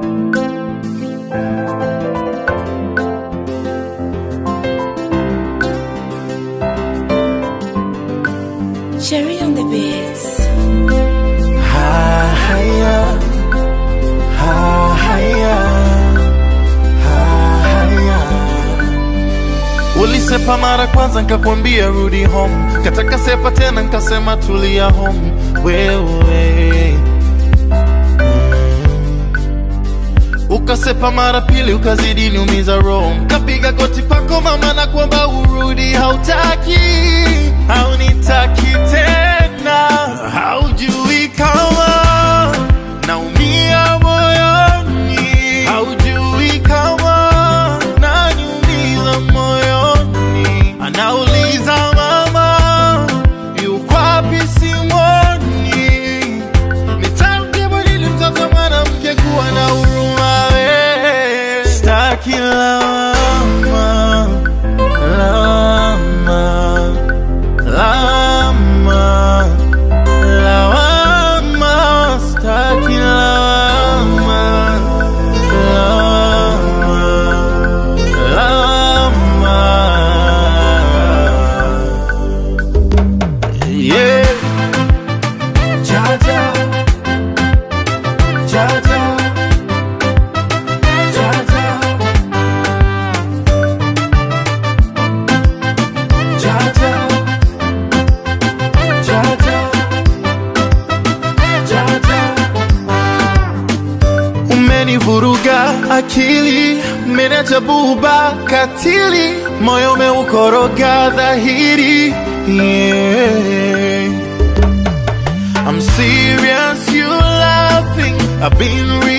Cherry on the beats. Haya, haya, haya. Ulisepa mara kwanza nkakwambia rudi home, kataka sepa tena nkasema tulia home wewe ukasepa mara pili ukazidi niumiza roho, kapiga goti pako mama na kuomba urudi, hautaki haunitaki tena, haujui kama naumia moyoni, haujui kama naniumiza moyoni, anauliza mama yuko wapi simoni Nitamjibu nini mtoto mwanamke kuwa na huruma we Staki lawama, lawama, lawama, lawama Staki lawama, lawama, lawama Yeah Jaja Jaja Jaja Jaja Jaja Jaja Umenivuruga akili, menacha buba katili, moyo umeukoroga dhahiri yeah. I'm serious, you laughing. I've been real.